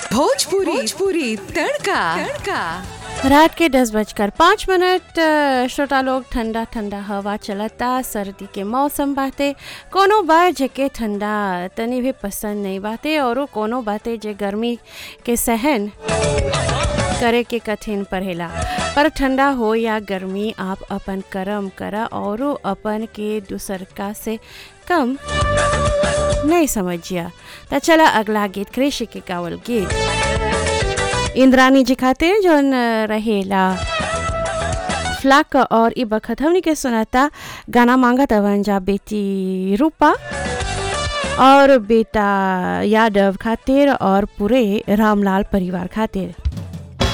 भोजपुरी भोजपुरी तड़का तड़का रात के दस बजकर पाँच मिनट अ, श्रोता लोग ठंडा ठंडा हवा चलता सर्दी के मौसम बाटे कोनो बार जेके ठंडा तनी भी पसंद नहीं बाटे और कोनो बाटे जे गर्मी के सहन करे के कठिन पड़ेला पर ठंडा हो या गर्मी आप अपन कर्म करा और अपन के दूसरका से कम नहीं समझिया तो चला अगला गीत कृषि के गावल गीत इंद्रानी जी खातिर जौन रहेला फ्लाक और ई बखत हमनी के सुनाता गाना मांगा तवन जा बेटी रूपा और बेटा यादव खातिर और पूरे रामलाल परिवार खातिर